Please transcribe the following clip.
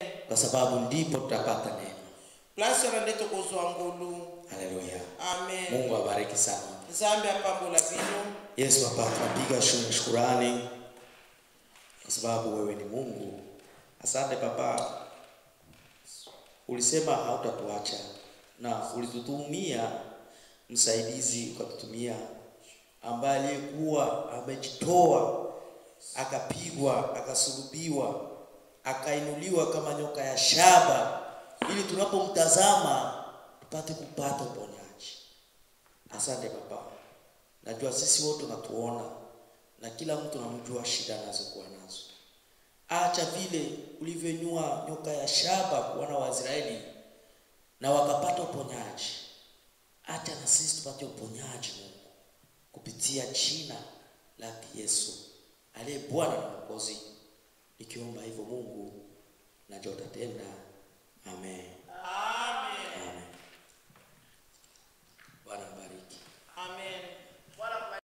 kwa sababu ndipo tutapata neema. place rende tokozwa ngolu Haleluya, amen Mungu awabariki sana. nzambe apambola bino Yesu hapa tunapiga shu- shukurani kwa sababu wewe ni Mungu. Asante Baba, ulisema hautatuacha na ulitutumia msaidizi, ukatutumia ambaye aliyekuwa amejitoa akapigwa, akasulubiwa, akainuliwa kama nyoka ya shaba, ili tunapomtazama tupate kupata uponyaji. Asante Baba, najua sisi wote unatuona na kila mtu namjua shida anazokuwa nazo. Acha vile ulivyoinua nyoka ya shaba kwa wana wa Israeli na wakapata uponyaji, acha na sisi tupate uponyaji Mungu, kupitia jina lake Yesu aliye Bwana na Mwokozi. Nikiomba hivyo Mungu, najua utatenda